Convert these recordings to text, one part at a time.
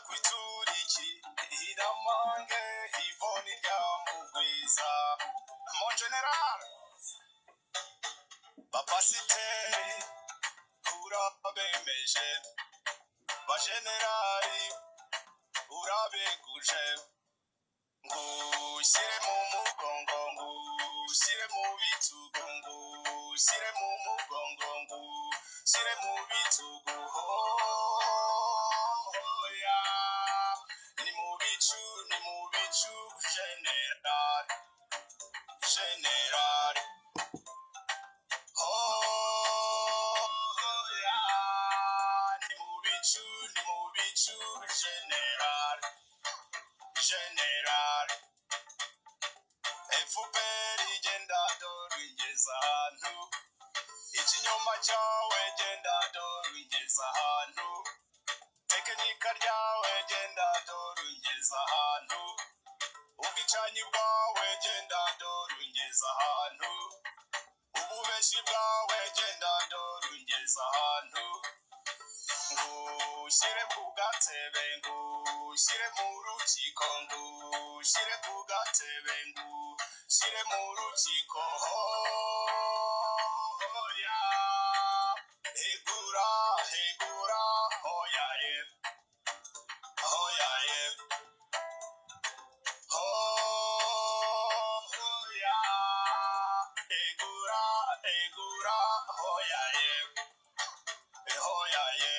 bituriki hiramange hivoni rya mugwiza mon general bapasiteri urabemeje bajenerali urabeguje ngushyire mu mugongo ngushyire mu bitugu ngushyire mu mugongo ngushyire mu bitugu hoya ni mu bicu ni mu bicu generali generali hoya ni mu bicu ni mu bicu generali generali efuperi igenda dorungeza ahantu ikinyoma cyawe genda dorungeza ahantu tekinika ryawe genda dorungeza ahantu ubwicanyi bwawe genda dorungeza ahantu ububeshi bwawe genda dorungeza ahantu ngushyire ku gatebe ngushyire mu rukiko ngushyire ku gatebe ngushyire mu rukiko hoya hegura hegura hoya ye hoya ye hoya hegura hegura hoya ye hoya ye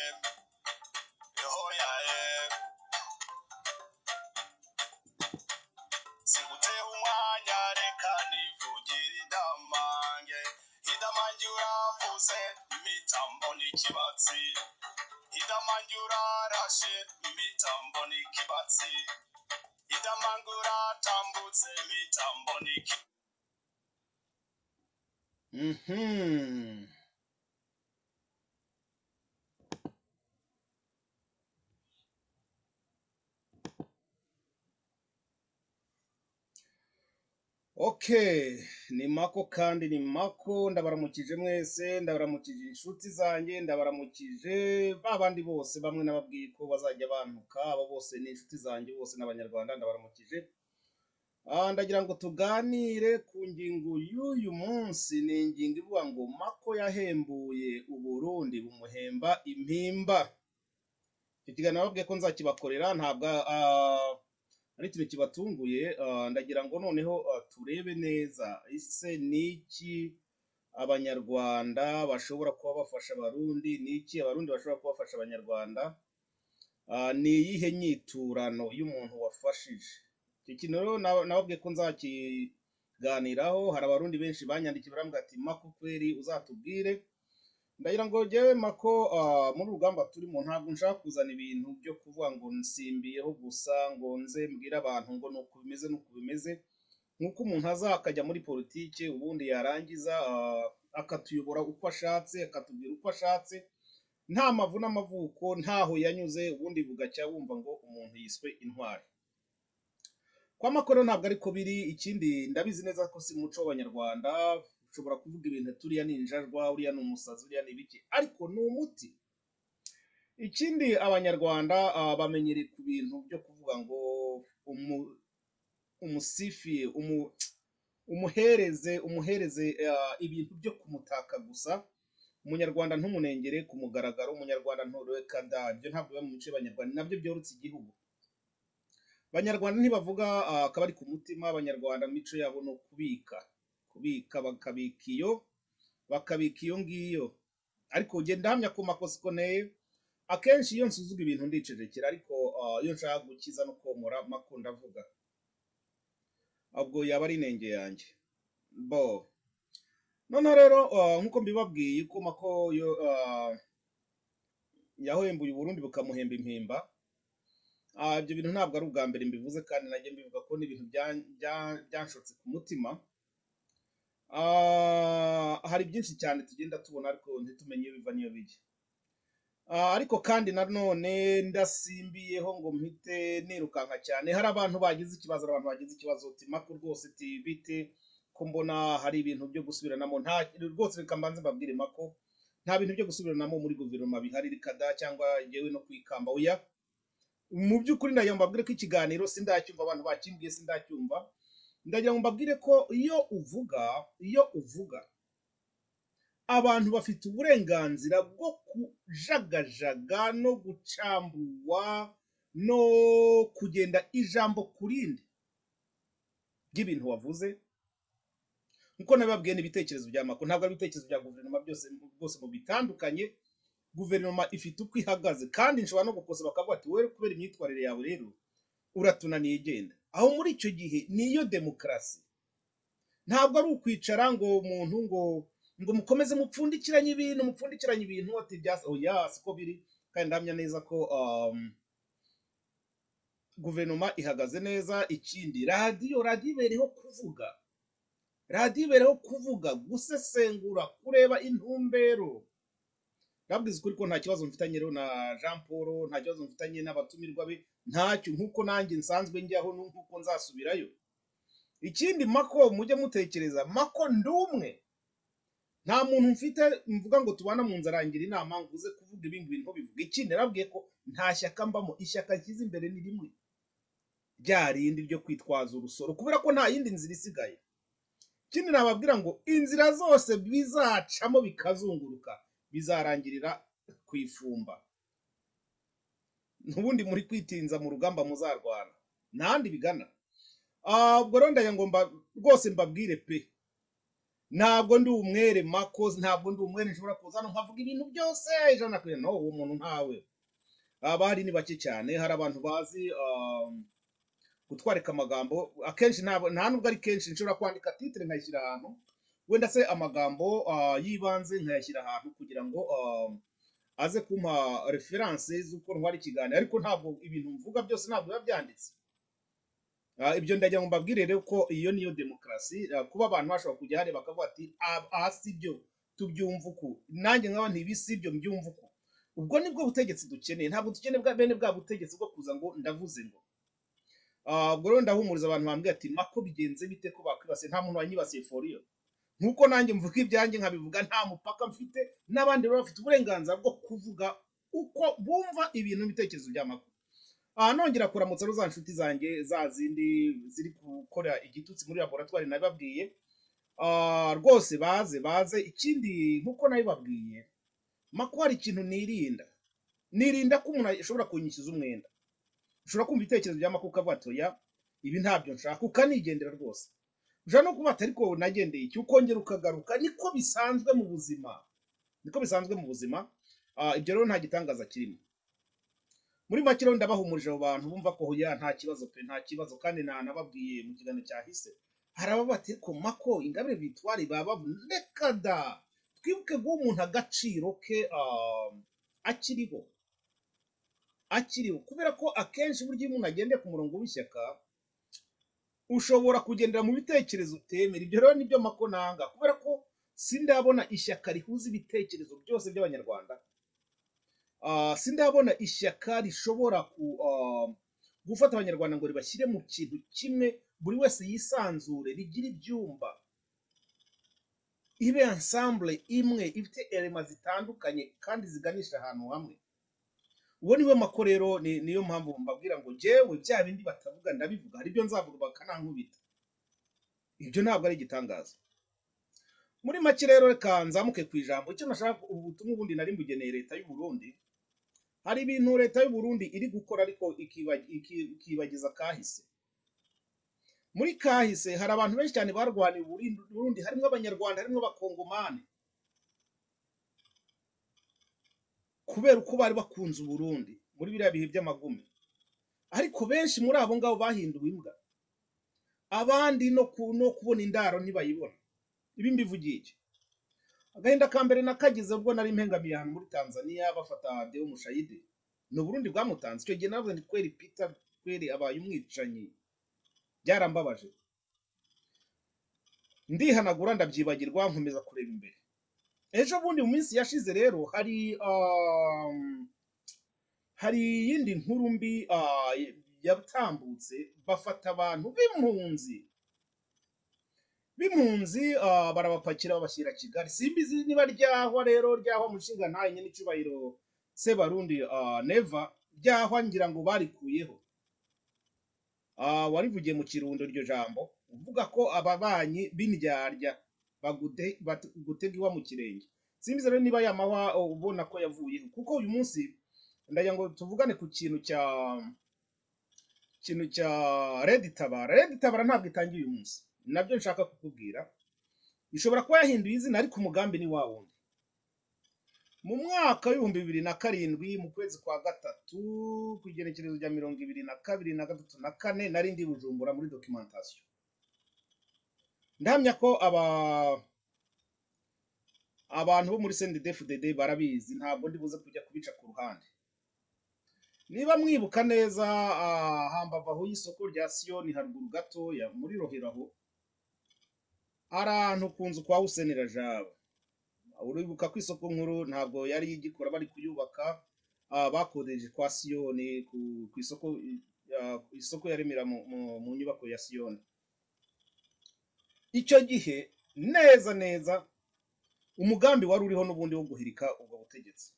hoya ye siguteho umwanya reka nivugire idamange idamange uravuze imitambo n'ikibatsi idamange urarashe imitambo n'ikibatsi idamange uratambutse imitambo n'ikibatsi mhm Okay, ni mako kandi ni mako ndabaramukije mwese ndabaramukije inshuti zanjye ndabaramukije ba bandi bose bamwe nababwiye ko bazajya bantuka abo bose ni inshuti zanjye bose n'abanyarwanda ndabaramukije Ah, ndagira ngo tuganire ku ngingo y'uyu munsi ni ingingo ivuga ngo mako yahembuye uburundi bumuhemba impimba icyo kiganiro nababwiye ko nzakibakorera ntabwo ah, ari ikintu kibatunguye ah, ndagira ngo noneho ah, turebe neza ese ni iki abanyarwanda bashobora kuba bafasha abarundi ni iki abarundi bashobora kuba bafasha abanyarwanda Ah, ni iyihe nyiturano y'umuntu wafashije iki kintu rero na- nababwiye ko nzakiganiraho hari abarundi benshi banyandikiye barambwira ati mako kweri uzatubwire ndagira ngo jyewe mako ah, muri urugamba turimo ntabwo nshaka kuzana ibintu byo kuvuga ngo nsimbiyeho gusa ngo nze mbwire abantu ngo nuku bimeze nuku bimeze nk'uko umuntu aza akajya muri politike ubundi yarangiza ah, akatuyobora uko ashatse akatubwira uko ashatse nta mavu n'amavuko ntaho yanyuze ubundi bugacya wumva ngo umuntu yiswe intwari kwa makoro ntabwo ariko biri ikindi ndabizi neza ko si umuco w'abanyarwanda ushobora kuvuga ibintu ati uriya ni injajwa uriya ni umusazi uriya ni ibiki ariko ni umuti ikindi abanyarwanda ah, bamenyereye ku bintu byo kuvuga ngo umu, umusifiye umu, umuhereze umuhereze ah, ibintu byo kumutaka gusa umunyarwanda ntumunengere ku mugaragaro umunyarwanda ntureka da ibyo ntabwo biba mu mico y'abanyarwanda nabyo byorutse igihugu abanyarwanda ntibavuga ah, akabari ku mutima abanyarwanda mu mico yabo ni ukubika kubika bakabika iyo bakabika iyo ngiyo ariko ugenda ndahamya ku makosa ukoneye akenshi iyo nsuzuma ibintu ndicecekera ariko ah, iyo nshaka gukiza no komora mako ndavuga ubwo yaba ari inenge yanjye bo noneho rero ah, nk'uko mbibabwiye ko mako yo ah, yahembuye uburundi bukamuhemba impimba Ah, ibyo bintu ntabwo ari ubwa mbere mbivuze kandi najya mbivuga ko ni ibintu bya- bya- byanshotse ku mutima Ah, hari byinshi cyane tugenda tubona ariko ntitumenye iyo biva n'iyo bijya Ah, ariko kandi nanone ndasimbiyeho ngo mpite nirukanka cyane hari abantu bagize ikibazo hari abantu bagize ikibazo uti mako rwose uti bite ko mbona hari ibintu byo gusubiranamo nta rwose reka mbanze mbabwire mako nta bintu byo gusubiranamo muri guverinoma bihari reka da cyangwa yewe no kwikamba oya mu by'ukuri ndagira ngo mbabwire ko ikiganiro sindacyumva abantu bakimbwiye sindacyumva ndagira ngo mbabwire ko iyo uvuga iyo uvuga abantu bafite uburenganzira bwo kujagajaga no gucambua no kugenda ijambo ku rindi ry'ibintu wavuze nkuko nabibabwiye n'ibitekerezo bya mako ntabwo ari ibitekerezo bya guverinoma byose bwose mu bitandukanye guverinoma ifite uko ihagaze kandi nshobora no gukosa bakavuga ati wowe kubera imyitwarire yawe rero uratunaniye genda aho muri icyo gihe niyo demokarasi ntabwo ari ukwicara ngo umuntu ngo ngo mukomeze mupfundikiranye ibintu mupfundikiranye ibintu ati byasa oya siko biri kandi ndahamya neza ko um, guverinoma ihagaze neza ikindi radiyo radiyo ibereyeho kuvuga radiyo ibereyeho kuvuga gusesengura kureba intumbero ndabwiza ukuri ko nta kibazo mfitanye rero na Jean Paul nta kibazo mfitanye n'abatumirwa be ntacyo nkuko nanjye nsanzwe njyaho nkuko nzasubirayo ikindi mako mujye mutekereza mako ndi umwe nta muntu mfite mvuga ngo tubana mu nzu arangira inama ngo uze kuvuga ibindi bintu bivuga ikindi nababwiye ko nta shyaka mbamo ishyaka nshyize imbere ni rimwe rya rindi ryo kwitwaza urusoro kubera ko nta yindi nzira isigaye ikindi nababwira ngo inzira zose bizacamo bikazunguruka bizarangirira ku ifumba n'ubundi muri kwitinza mu rugamba muzarwana ntahandi bigana Ah, ubwo rero ndagira ngo mba- rwose mbabwire pe ntabwo ndi umwere makoze ntabwo ndi umwere nshobora kuza hano nkavuga ibintu byose ijana ku ijana no uwo muntu ntawe abahari ni bake cyane hari abantu bazi ah, gutwarika amagambo akenshi ntabwo nta nubwo ari kenshi nshobora kwandika titire nkayishyira ahantu wenda se amagambo ah, y'ibanze nkayashyira ahantu kugira ngo ah, aze kumpa referanse z'uko ntwara ikiganiro ariko ntabwo ibintu mvuga byose ntabwo biba byanditse Ah, ibyo ndagira ngo mbabwire rero ko iyo niyo demokarasi ah, kuba abantu bashobora kujya hariya bakavuga ati "Ah, aha si byo tubyumva uku nanjye nkaba ntibi si byo mbyumva uku ubwo nibwo butegetsi dukeneye ntabwo dukeneye bwa bene bwa butegetsi bwo kuza ngo ndavuze ngo Ah, ubwo rero ndahumuriza abantu bambwira ati mako bigenze bite ko bakwibasiye nta muntu wanyibasiye foriyo nkuko nanjye mvuga ibyanjye nkabivuga nta mupaka mfite n'abandi baba bafite uburenganzira bwo kuvuga uko bumva ibintu n'ibitekerezo by'amakuru aha nongera kuramutsa rero za nshuti zanjye za zindi ziri gukora igitutsi muri laboratwari nabibabwiye Ah, rwose baze baze ikindi nkuko nabibabwiye mako hari ikintu nirinda nirinda ko umuntu ashobora kunyishyuza umwenda ushobora kumva ibitekerezo bya mako ukavuga ati oya ibi ntabyo nshaka ukanigendera rwose ushobora no kuba ati ariko nagendeye iki ukongera ukagaruka niko bisanzwe mu buzima niko bisanzwe mu buzima Ah, ibyo rero nta gitangaza kirimo muri make rero ndabahumurije abo bantu bumva ko hoya nta kibazo pe nta kibazo kandi nanababwiye mu kiganiro cyahise hari ababa bati ko mako ingabire bitwari baba reka da twibuke guha umuntu agaciro ke ah, akiriho akiriho kubera ko akenshi burya iyo umuntu agendeye ku murongo w'ishyaka ushobora kugendera mu bitekerezo utemera ibyo rero nibyo mako nanga kubera ko sindabona ishyaka rihuza ibitekerezo byose by'abanyarwanda Ah, sindabona ishyaka rishobora ku- ah, gufata abanyarwanda ngo ribashyire mu kintu kimwe buri wese yisanzure rigire ibyumba ibe ensemble imwe ifite elema zitandukanye kandi ziganisha ahantu hamwe uwo niwe mako rero ni- niyo mpamvu mbabwira ngo jyewe bya bindi batavuga ndabivuga hari ibyo nzavuga bakanankubita ibyo ntabwo ari igitangaza muri make rero reka nzamuke ku ijambo icyo nashaka ubu butumwa ubundi nari mbugeneye leta y'u Burundi hari ibintu leta y'u Burundi iri gukora ariko ikiba- iki- ikibagiza kahise muri kahise hari abantu benshi cyane barwaniye u Burundi Burundi, harimo abanyarwanda harimo abakongomani kubera uko bari bakunze u Burundi muri biriya bihe by'amagume ariko benshi muri abo ngabo bahinduwe imbwa abandi no, ku, no kubona indaro ntibayibona ibi mbivugiye iki? agahinda ka mbere nakagize ubwo nari mpengamiye ahantu muri Tanzania bafata Deo Mushayidi ni Burundi bwamutanze icyo gihe navuze nti kweri Peter kweri abaye umwicanyi byarambabaje ndihanagura ndabyibagirwa nkomeza kureba imbere ejo bundi mu minsi yashize rero hari um, hari iyindi nkuru mbi ah, yatambutse bafata abantu b'impunzi b'impunzi ah, barabapakira babashyira kigali simbizi niba ryahwa rero ryahwa mushinga ntaye nyine icyubahiro sebarundi ah, neva byahwa ngira ngo barikuyeho Ah, warivugiye mu kirundo iryo jambo uvuga ko ababanyi b'indyarya bagute- batu- gutega iwa mu kirenge simbizi rero niba yamahwa ubona ko yavuyeho kuko uyu munsi ndagira ngo tuvugane ku kintu cya kintu cya Red Tabara Red Tabara ntabwo itangiye uyu munsi nabyo nshaka kukubwira ishobora kuba yahinduye izina ariko umugambi ni wa wundi mu mwaka w'ibihumbi bibiri na karindwi mu kwezi kwa gatatu ku igenekerezo rya mirongo ibiri na kabiri na gatatu na kane nari ndi i Bujumbura muri documentation ndahamya ko aba abantu bo muri sendi defu dede barabizi ntabwo ndi buze kujya kubica ku ruhande niba mwibuka neza ah, hambavu aho y'isoko rya siyoni haruguru gatoya muri rohero aho ahantu ku nzu kwa Hussein Rajab uribuka ko isoko nkuru ntabwo yari igikora bari kuyubaka ah, bakodeje kwa siyoni ku, ku isoko ah, ku isoko yaremera mu, mu, mu nyubako ya siyoni icyo gihe neza neza umugambi wari uriho n'ubundi wo guhirika ubwo butegetsi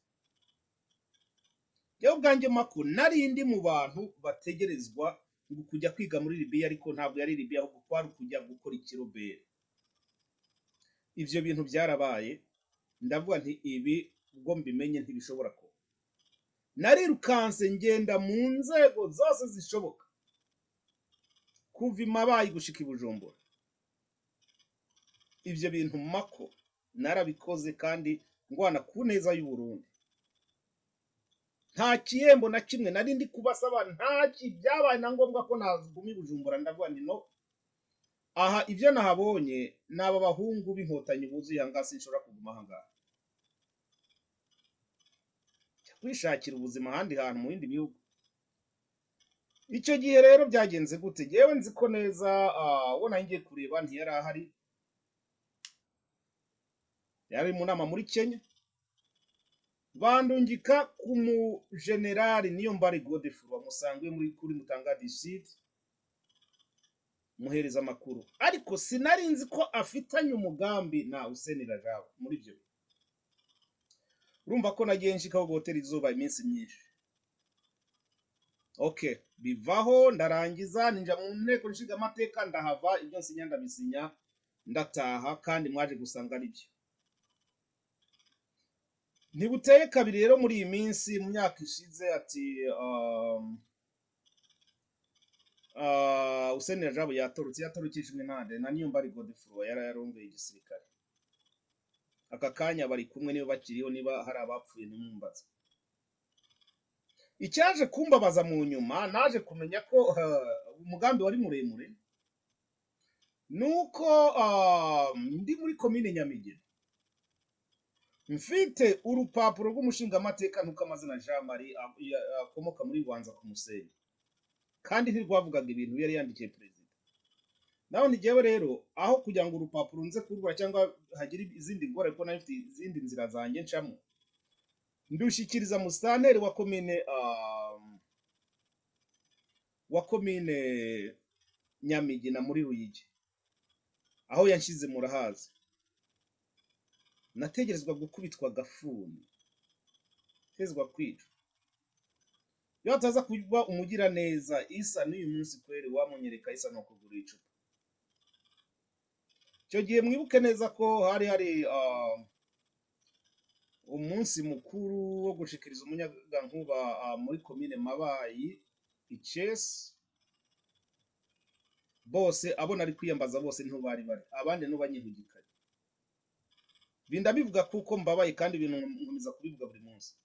yewe ubwanjye mako nari ndi mu bantu bategerezwa ngo kujya kwiga muri libiya ariko ntabwo yari libiya ahubwo kwari kujya gukora ikiroberi ibyo bintu byarabaye ndavuga nti ibi ubwo mbimenye ntibishobora kuba narirukanse ngenda mu nzego zose zishoboka kuva i mabayi gushika i bujumbura ibyo bintu mako narabikoze kandi ngwana ku neza y'u Burundi nta kihembo na kimwe nari ndi kubasaba nta ki byabaye na ngombwa ko naguma i bujumbura ndavuga nti no aha ibyo nahabonye ni aba bahungu b'inkotanyi buzuye aha ngaha sinshobora kuguma aha ngaha Jya kwishakira ubuzima ahandi hantu mu bindi bihugu icyo gihe rero byagenze gute yewe nzi ko neza ah, uwo nari ngiye kureba ntiyari ahari yari mu nama muri kenya bandungika ku mujenerali niyo mbari godefro wamusanzwe muri kuri mutangadi sud muhereza amakuru ariko sinari nzi ko afitanye umugambi na useni rajab muri ibyo bihe. urumva ko nagiye nshikaho guhotera izuba iminsi myinshi okay bivaho ndarangiza ninja mu nteko nshinga amateka ndahava ibyo nsinya ndabisinya ndataha kandi mwaje gusanga ari byo ntibuteye kabiri rero muri iyi minsi mu myaka ishize ati um, uh, Hussein Rajab yatorotse yatorokishijwe nande na Niyombare Godefroy yari yarongeye igisirikare aka kanya bari kumwe niba bakiriho niba hari abapfuye nimumbaza icyaje kumbabaza mu nyuma naje kumenya ko uh, umugambi wari muremure nuko um, ndi muri komine Nyamigina mfite urupapuro rw'umushingamateka nk'uko amazina Jean Marie a- ya- akomoka muri Bubanza ku Musenyi kandi ntirwavugaga ibintu yari yandikiye perezida naho ntigewe rero aho kugira ngo urupapuro nze kurwara cyangwa hagira izindi ngorane kuko nari mfite izindi nzira zanjye ncamo ndushyikiriza musitanteri wa komine um, wa komine Nyamigina muri Ruyigi aho yanshyize murahazi nategerezwa gukubitwa agafuni tezwa kwica iyo hataza kuba umugira neza isa n'uyu munsi kweli wamunyereka isa ni ukugura icupa icyo gihe mwibuke neza ko hari hari ah, umunsi mukuru wo gushikiriza umunyagankuba ah, muri komine mabayi icesi bose abo nari kwiyambaza bose niho bari bari abandi niho banyihugikanye binda bivuga kuko mbabaye kandi ibintu nkomeza kubivuga buri munsi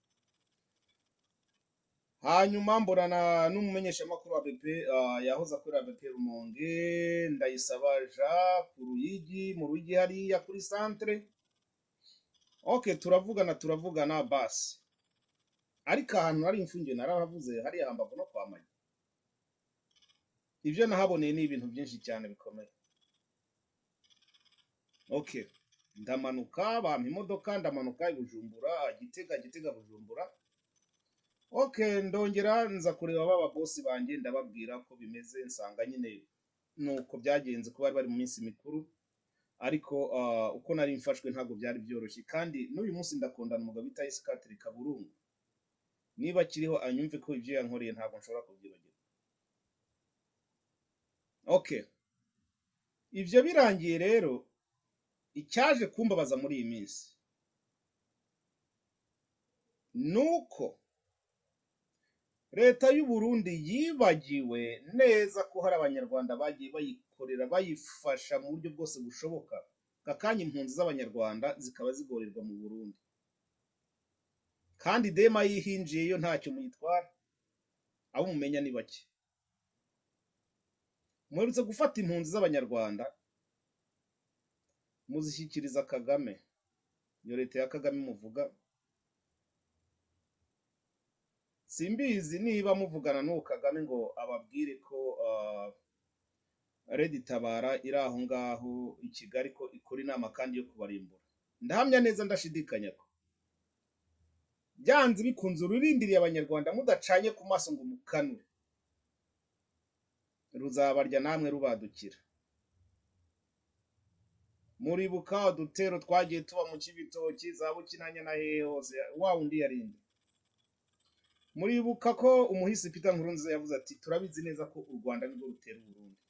hanyuma mbonana n'umumenyeshamakuru wa BP ah, yahoze akorera BP Rumonge ndayisaba Jean ku Ruyigi mu Ruyigi hariya kuri centre okay turavugana turavugana basi ariko ahantu hari imfungiye narahavuze hariya hambavu no kwa Magi ibyo nahaboneye ni ibintu byinshi cyane bikomeye okay ndamanuka bampa imodoka ndamanuka i Bujumbura Gitega Gitega Bujumbura okay ndongera nza kureba baba bosi banjye ndababwira ko bimeze nsanga nyine nuko byagenze kuba bari bari mu minsi mikuru ariko ah, uko nari mfashwe ntabwo byari byoroshye kandi n'uyu munsi ndakundana umugabo bita Isi Katiri Kaburungu niba akiriho anyumve ko ibyo yankoreye ntabwo nshobora kubyibagirwa okay ibyo birangiye rero icyaje kumbabaza muri iyi minsi ni uko leta y'u Burundi yibagiwe neza ko hari abanyarwanda bagiye bayikorera bayifasha mu buryo bwose bushoboka kakanya impunzi z'abanyarwanda zikaba zigorerwa mu Burundi kandi dema yihinjiye yo ntacyo muyitwara abo mumenya ni bake muherutse gufata impunzi z'abanyarwanda muzishyikiriza Kagame iyo leta ya Kagame muvuga simbizi niba muvugana n'uwo Kagame ngo ababwire ko ah, Red Tabara iri aho ngaho i Kigali ko ikora inama kandi yo kubarimbura. Ndahamya neza ndashidikanya ko byanze bikunze ururindiriye abanyarwanda mudacanye ku maso ngo mukanure ruzabarya namwe rubadukira. Muribuka udutero twagiye tuba mu Kibitoki za Bukinanya na hehe hose wa undi yarinde. Muribuka ko umuhisi Peter Nkurunziza yavuze ati turabizi neza ko u Rwanda nirwo rutera u Burundi.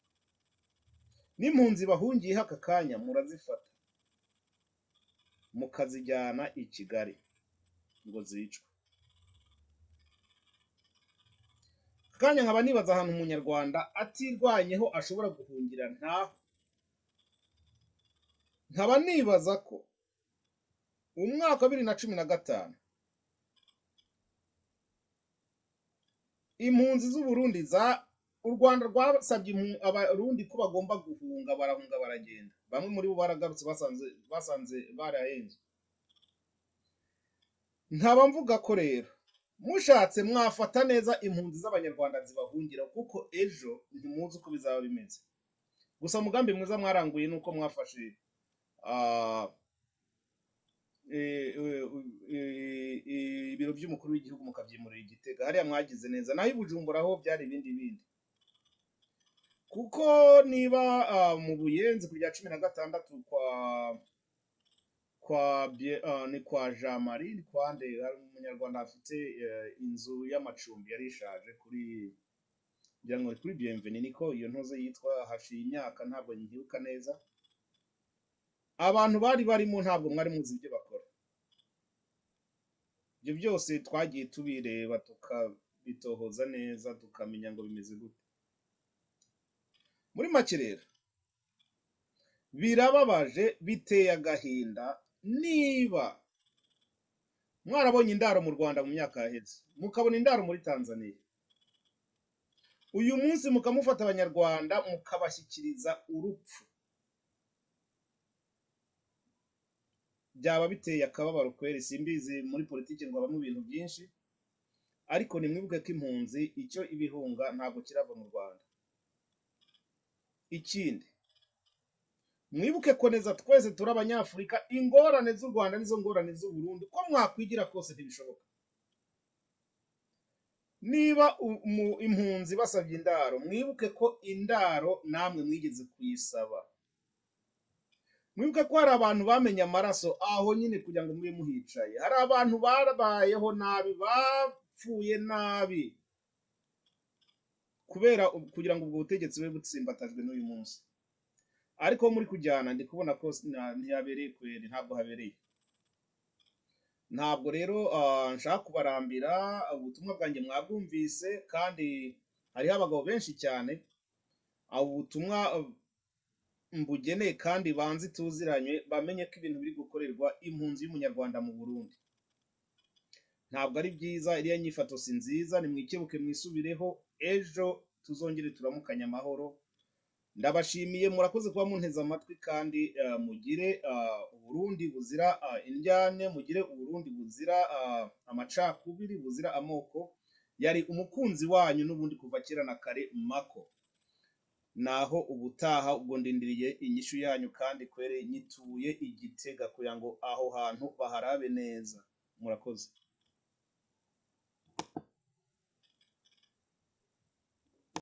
N'impunzi bahungiyeho aka kanya murazifata mukazijyana i Kigali. ngo zicwe Aka kanya nkaba nibaza ahantu umunyarwanda atirwanyeho ashobora guhungira nta nkaba nibaza ko umwaka wa bibiri na cumi na gatanu impunzi z'u Burundi za u Rwanda rwasabye impu- abarundi ko bagomba guhunga barahunga baragenda bamwe muri bo baragarutse basanze basanze barahenzwe nkaba mvuga ko rero mushatse mwafata neza impunzi z'abanyarwanda zibahungira kuko ejo ntimuzi uko bizaba bimeze gusa umugambi mwiza mwaranguye ni uko mwafashe ah, eh, eh, eh, eh, ibiro by'umukuru w'igihugu mukabyimurira igitega hariya mwagize neza naho i Bujumbura ho byari ibindi bindi kuko niba ah, mu buyenzi ku bya cumi na gatandatu kwa kwa Bie- ah, ni kwa Jean Marie ni kwa nde hari umunyarwanda afite eh, inzu y'amacumbi yari ishaje kuri ngira ngo ni kuri Bienvenue niko iyo ntuze yitwa hashiye imyaka ntabwo nyibuka neza abantu bari barimo ntabwo mwari muzi ibyo bakora ibyo byose twagiye tubireba tukabitohoza neza tukamenya ngo bimeze gute muri make rero birababaje biteye agahinda niba mwarabonye indaro mu rwanda mu myaka yaheze mukabona indaro muri tanzania uyu munsi mukamufata abanyarwanda mukabashyikiriza urupfu byaba biteye akababaro kweri simbizi muri politiki ngo habamo ibintu byinshi ariko nimwibuke ko impunzi icyo ibihunga ntabwo kirava mu rwanda ikindi mwibuke ko neza twese turi abanyafurika ingorane z'u rwanda n'izo ngorane z'u burundi ko mwakwigira kose ntibishoboka niba u- mu- impunzi basabye indaro mwibuke ko indaro namwe mwigeze kuyisaba mwibuke ko hari abantu bamenye amaraso aho nyine kugira ngo mube muhicaye hari abantu barabayeho nabi bapfuye nabi kubera u- kugira ngo ubwo butegetsi bube butsimbatajwe n'uyu munsi ariko aho muri kujyana ndi kubona ko sina- ntihabereye kweri ntabwo habereye ntabwo rero ah, nshaka kubarambira ubutumwa bwanjye mwabwumvise kandi hariho abagabo benshi cyane abo butumwa ah, mbugeneye kandi banzi tuziranye bamenye ko ibintu biri gukorerwa impunzi y'umunyarwanda mu Burundi ntabwo ari byiza iriya nyifato si nziza nimwikebuke mwisubireho ejo tuzongere turamukanye amahoro ndabashimiye murakoze kuba munteze amatwi kandi ah, mugire ah, uburundi buzira ah, indyane mugire uburundi buzira ah, amacakubiri buzira amoko yari umukunzi wanyu n'ubundi kuva kera na kare mako naho ubutaha ubwo ndindiriye inyishu yanyu kandi kwere nyituye igitega kugira ngo aho hantu baharabe neza murakoze